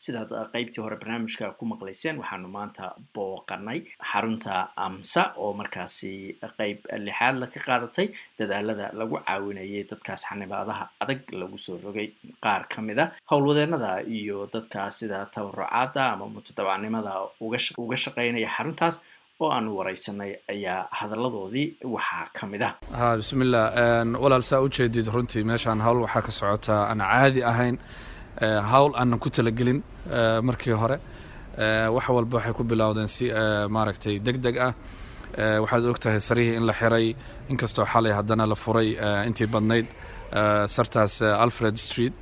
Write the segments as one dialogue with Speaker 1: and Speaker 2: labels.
Speaker 1: sidaad qeybtii hore barnaamijka ku maqlayseen waxaanu maanta booqanay xarunta amsa oo markaasi qeyb lixaadla ka qaadatay dadaalada lagu caawinayay dadkaas xanibaadaha adag lagu soo rogay qaar ka mid a howlwadeenada iyo dadkaas sida tabarucaada ama mutadabacnimada uga shaqeynaya xaruntaas oo aanu wareysanay ayaa hadalladoodii waxaa ka mid ah
Speaker 2: ha bismillah walaal saa ujeedid runtii meeshaan hawl waxaa ka socotaa aan caadi ahayn hawl aanan ku talagelin markii hore wax walba waxay ku bilowdeen si maaragtay deg deg ah waxaad og tahay sarihii in la xiray inkastoo xalay haddana la furay intii badnayd sartaas alfred street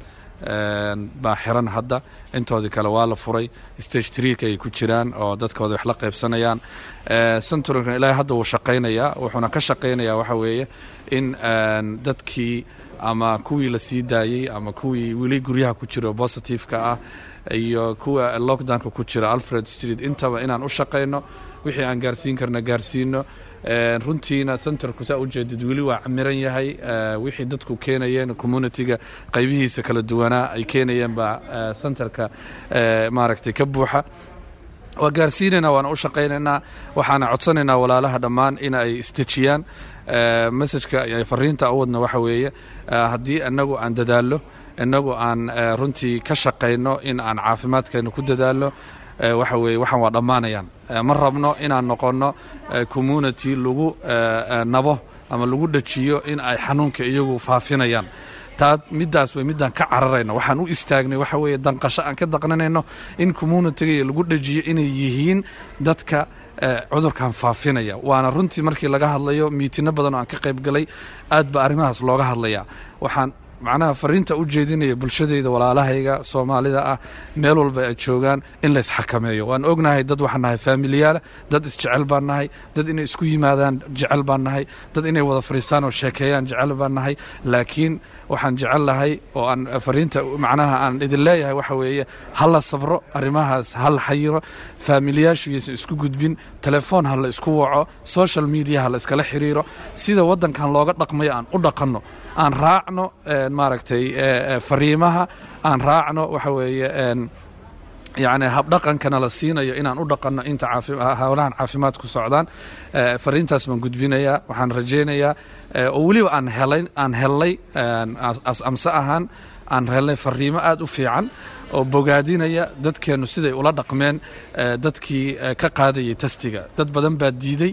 Speaker 2: baa xiran hadda intoodii kale waa la furay stage treeka ay ku jiraan oo dadkooda wax la qaybsanayaan centurkan ilaahay hadda wuu shaqaynayaa wuxuuna ka shaqaynayaa waxa weeye in dadkii ama kuwii la sii daayey ama kuwii weli guryaha ku jiro positiveka ah iyo kuwa lockdownka ku jira alfred street intaba inaan u shaqayno wixii aan gaarsiin karna gaarsiino runtiina centerku saa ujeedid weli waa camiran yahay wixii dadku keenayeen communityga qaybihiisa kala duwanaa ay keenayeen baa centerka maaragtay ka buuxa waa gaarsiinaynaa waana u shaqaynaynaa waxaana codsanaynaa walaalaha dhammaan in ay istejiyaan messajka fariinta u wadna waxa weeye haddii inagu aan dadaallo inagu aan runtii ka shaqayno in aan caafimaadkeena ku dadaalno waxa weeye waxaan waa dhammaanayaan ma rabno inaan noqonno community lagu nabo ama lagu dhajiyo in ay xanuunka iyagu faafinayaan taa middaas way middaan ka cararayno waxaan u istaagnay waxa weeye danqasho aan ka daqnanayno in communitiga lagu dhajiyo inay yihiin dadka cudurkan faafinaya waana runtii markii laga hadlayo miitino badan oo aan ka qayb galay aad ba arrimahaas looga hadlaya waxaan macnaha fariinta u jeedinaya bulshadeyda walaalahayga soomaalida ah meel walba ay joogaan in la isxakameeyo waan ognahay dad waxaan nahay faamiliyaala dad isjecel baan nahay dad inay isku yimaadaan jecel baan nahay dad inay wada fadhiistaan oo sheekeeyaan jecel baan nahay laakiin waxaan jecel lahay oo aan fariinta macnaha aan idin leeyahay waxa weeye ha la sabro arrimahaas ha la xayiro faamiliyaashu yaysan isku gudbin telefoon ha la isku waco social media ha la iskala xiriiro sida waddankan looga dhaqmayo aan u dhaqanno aan raacno maaragtay fariimaha aan raacno waxa weeye yacni habdhaqankana la siinayo inaan u dhaqanno inta howlahan caafimaad ku socdaan fariintaas baan gudbinayaa waxaan rajaynayaa oo weliba aan helay aan hellay amse ahaan aan helnay fariimo aad u fiican oo bogaadinaya dadkeennu siday ula dhaqmeen dadkii ka qaadayay tastiga dad badan baa diiday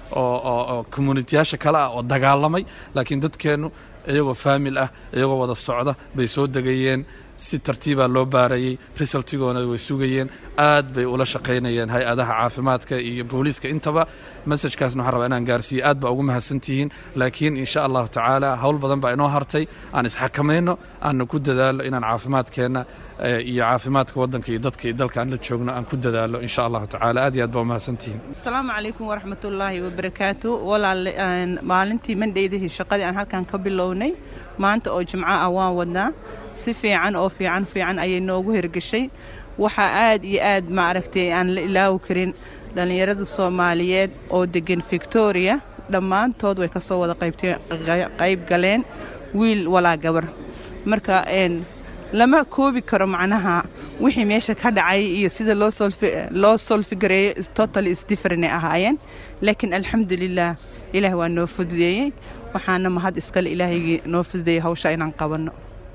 Speaker 2: oo communitiyaasha kale ah oo dagaalamay laakiin dadkeennu iyagoo faamil ah iyagoo wada socda bay soo degayeen si tartiibaa loo baarayey resultigoona way sugayeen aad bay ula shaqaynayeen hay-adaha caafimaadka iyo booliiska intaba masajkaasna waxaan rabaa inaan gaarsiiyo aad baa ugu mahadsantihiin laakiin insha allahu tacaala howl badan baa inoo hartay aan isxakamayno aanna ku dadaalo inaan caafimaadkeenna iyo caafimaadka waddanka iyo dadka iyo dalka aan la joogno aan ku dadaalo insha allahu tacaala aad iyo aad baa umahadsantihiin
Speaker 3: asalaamu calaykum waraxmatullaahi wabarakaatu walaal maalintii mandheydihii shaqadii aan halkan ka bilownay maanta oo jimco ah waan wadnaa si fiican oo fiican fiican ayay noogu hergeshay waxaa aad iyo aad maaragtay aan la ilaawi karin dhallinyarada soomaaliyeed oo deggan victoria dhammaantood way ka soo wada qayb galeen wiil walaa gabar marka lama koobi karo macnaha wixii meesha ka dhacay iyo sida loo solfigareeyo total isdifferent ay ahaayeen laakiin alxamdulilah ilaah waa noo fududeeyey waxaana mahad iskale ilaahaygi noo fududeeyey hawsha inaan qabanno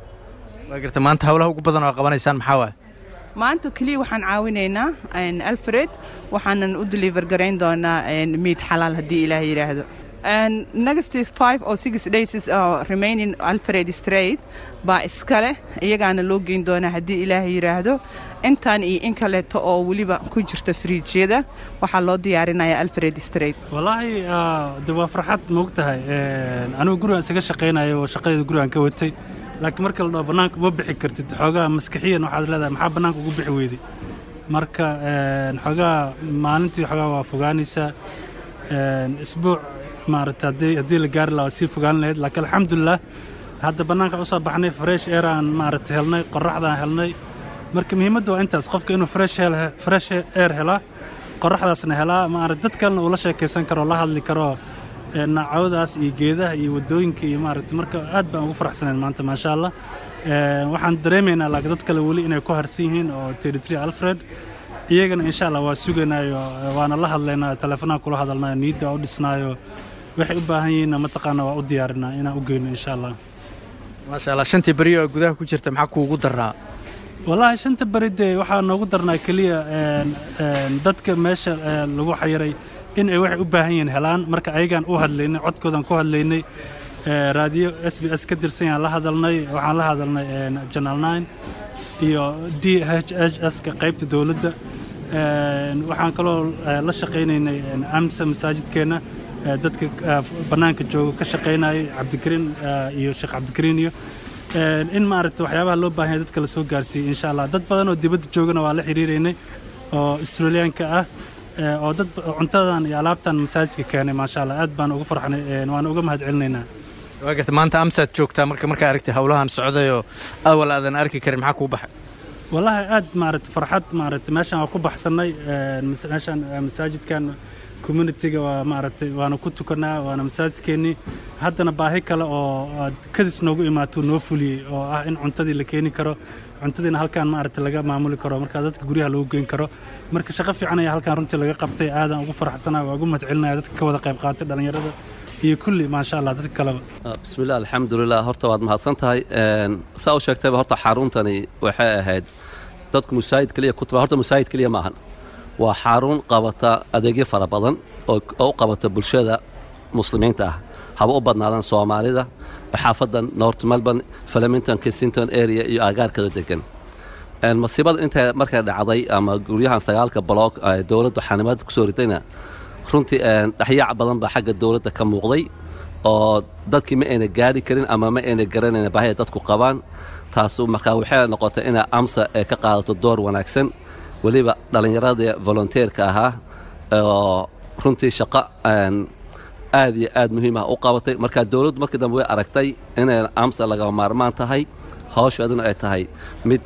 Speaker 4: waa garta maanta hawlaha ugu badan oo qabanaysaan maxaa waay
Speaker 3: maanta keliya waxaan caawinaynaa alfred waxaanan u deliver garayn doonaa miid xalaal haddii ilaah yidhaahdo next five or six days uh, remaining alfred straight baa iskale iyagaana loo geyn doonaa haddii ilaah yidhaahdo intaan iyo in kaleeto oo weliba ku jirta friijyada waxaa loo diyaarinayaa alfred straight
Speaker 5: wallaahi de waa farxad moog tahay anigu gurigaan isaga shaqaynayo oo shaqadeeda gurigaan ka watay laakiin marka la dhaho bannaanka uma bixi kartid xoogaa maskaxiyan waxaad leedahay maxaa bannaanka ugu bixi weyday marka xoogaa maalintii xoogaa waa fogaanaysaa isbuuc maaragta haddii haddii la gaari lahaa waa sii fogaan lahayd laakiin alxamdulilah hadda bannaanka usoo baxnay fresh air aan maaragta helnay qorraxdaan helnay marka muhiimadda waa intaas qofka inuu fresh fresh air helaa qorraxdaasna helaa maaragta dad kalena uu la sheekaysan karo la hadli karo naacawdaas iyo geedaha iyo waddooyinka iyo maaragta marka aad baan ugu faraxsanayn maanta maasha allah waxaan dareemaynaa laakiin dad kale weli inay ku harsan yihiin oo territory alfred iyagana insha allah waa suganayo waana la hadlaynaa teleefonaan kula hadalnayo niidda waa u dhisnaayo waxay u baahan yihiinna mataqaana waa u diyaarinaa inaan u geyno insha allah
Speaker 4: maasha allah shantii beri oo gudaha ku jirta maxaa kuugu daraa
Speaker 5: wallaahi shanta beri dee waxaa noogu darnaa keliya dadka meesha lagu xayiray in ay waxay u baahan yihiin helaan marka ayagaan u hadlaynay codkoodan ku hadlaynay raadiyo s b s ka tirsan yaan la hadalnay waxaan la hadalnay janal nine iyo d h h s ka qaybta dowladda waxaan kaloo la shaqaynaynay amsa masaajidkeenna dadka bannaanka jooga ka shaqaynayay cabdikariin iyo sheekh cabdikariin iyo in maaragta waxyaabaha loo baahan yahay dadka la soo gaarsiiyey insha allah dad badan oo dibadda joogana waa la xiriiraynay oo australiyaanka ah oo dad cuntadan iyo alaabtan masaajidka keenay maasha allah aad baan ugu farxnay waan uga mahad celinaynaa
Speaker 4: waa garta maanta amsaad joogtaa marka markaa aragtay howlahan socdayoo awal aadan arki karin maxaa kuu baxay
Speaker 5: wallaahi aad maaragta farxad maaragta meeshaan waa ku baxsannay meeshaan masaajidkan communitiga waa maaragtay waana ku tukanaa waana masaajidkeennii haddana baahi kale oo kadis noogu imaatuu noo fuliyey oo ah in cuntadii la keeni karo cuntadiina halkaan maaragtay laga maamuli karo marka dadka guryaha lagu geyn karo marka shaqo fiican ayaa halkaan runtii laga qabtay aadan ugu faraxsanaa waa ugu mahad celinaya dadka ka wada qayb qaatay dhallinyarada iyo kulli maasha allah dadka kaleba
Speaker 6: bismillah alxamdulilah horta waad mahadsan tahay saa u sheegtayba horta xaruntani waxay ahayd dadku musaayid keliya ku tuma horta musaayid keliya maahan waa xarun qabata adeegyo fara badan oo u qabata bulshada muslimiinta ah haba u badnaadaan soomaalida xaafadan north melbourne flemington kensington area iyo agaarkada degan masiibada inta markay dhacday ama guryahan sagaalka baloog dowladdu xanimaad kusoo ridayna runtii dhexyaac badan baa xagga dowladda ka muuqday oo dadkii ma ayna gaari karin ama ma ayna garanayn baahida dadku qabaan taasu markaa waxay noqotay inay amsa ay ka qaadato door wanaagsan weliba dhallinyaradii volonteerka ahaa oo runtii shaqo aad iyo aad muhiim ah u qabatay marka dowladdu markii dambe way aragtay inay amsa lagama maarmaan tahay hawsheeduna ay tahay mid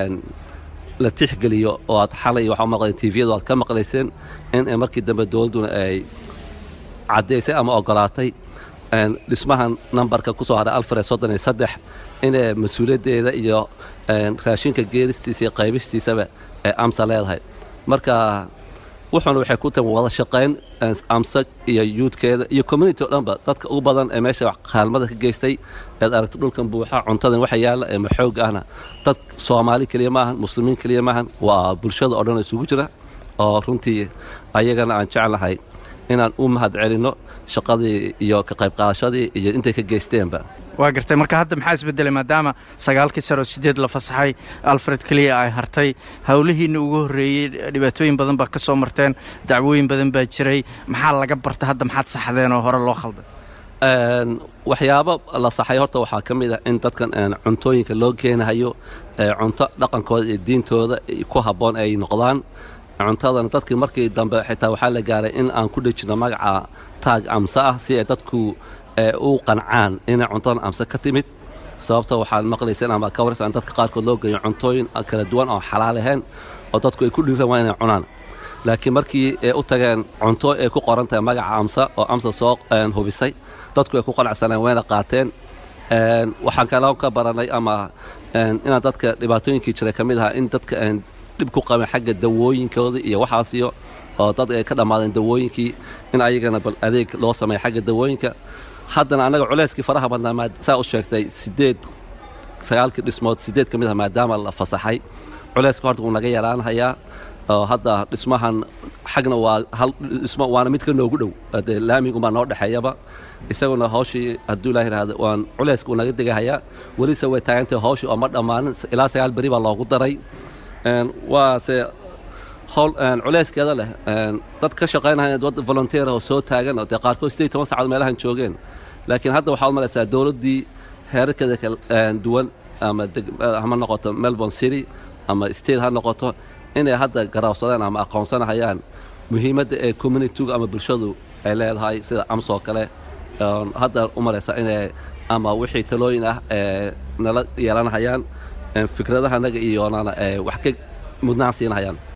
Speaker 6: la tixgeliyo oo aad xalay waxaa maqlayn tviyadu aad ka maqlayseen in markii dambe dowladduna ay caddaysay ama ogolaatay dhismahan nambarka ku soo haray alfred soddon iyo saddex inay mas-uuliyaddeeda iyo raashinka geelistiisa iyo qaybistiisaba ay amsa leedahay marka wuxuuna waxay ku tahay wada shaqayn amsa iyo yuudkeeda iyo community o dhanba dadka ugu badan ee meesha kaalmada ka geystay eed aragto dhulkan buuxa cuntadan waxa yaalla ee maxoog ahna dad soomaali keliya maahan muslimiin keliya maahan waa bulshada oo dhan isugu jira oo runtii ayagana aan jeclahay inaan u mahad celinno shaqadii iyo ka qayb qaadashadii iyo intay ka geysteenba
Speaker 4: waa gartay marka hadda maxaa isbedelay maadaama sagaalkii sare oo sideed la fasaxay alfred keliya ay hartay howlihiinna ugu horreeyey dhibaatooyin badan baa ka soo marteen dacwooyin badan baa jiray maxaa laga barta hadda maxaad saxdeen oo hore loo khalday
Speaker 6: waxyaabo la saxay horta waxaa ka mid ah in dadkan cuntooyinka loo keenahayo cunto dhaqankooda iyo diintooda ku habboon ay noqdaan cuntadan dadkii markii dambe xitaa waxaa la gaaray in aan ku dhejino magaca taag amse ah si ay dadku u qancaan inay cuntadan amse ka timid sababta waxaad maqlayseen ama ka waraysan dadka qaarkood loo geeyo cuntooyin kala duwan oo xalaal ahayn oo dadku ay ku dhiiraan waa inay cunaan laakiin markii ay u tageen cunto ay ku qoran tahay magaca amsa oo amsa soo hubisay dadku ay ku qanacsaneen wayna qaateen waxaan kaloo ka baranay ama inaan dadka dhibaatooyinkii jiray ka mid ahaa in dadka dhib ku qabeen xagga dawooyinkooda iyo waxaasiyo oo dad ay ka dhammaadeen dawooyinkii in ayagana bal adeeg loo sameeya xagga dawooyinka haddana annaga culeyskii faraha badnaa saa u sheegtay sideed sagaalkii dhismood sideed ka mid ah maadaama la fasaxay culeyska horta wuu naga yaraanhayaa oo hadda dhismahan xagna waa hal dhismo waana mid ka noogu dhow dee laamigumaa noo dhexeeyaba isaguna hawshii hadduu ilaah yidhaahdo waan culeyska uu naga degahayaa welise way taagantahay hawshii oo ma dhammaanin ilaa sagaal beri baa loogu daray waase howl culeyskeeda leh dad ka shaqaynaya dad volunteer oo soo taagan oo dee qaarkood siddeed toban saacadood meelahan joogeen laakiin hadda waxaad malaysaa dowladdii heerarkeeda kala duwan ama hama noqoto melbourne city ama state ha noqoto inay hadda garaawsadeen ama aqoonsanahayaan muhiimadda ee communityga ama bulshadu ay leedahay sida amsoo kale hadda u malaysaa inay ama wixii talooyin ah ee nala yeelanahayaan fikradahanaga iyoonana wax ka mudnaan siinahayaan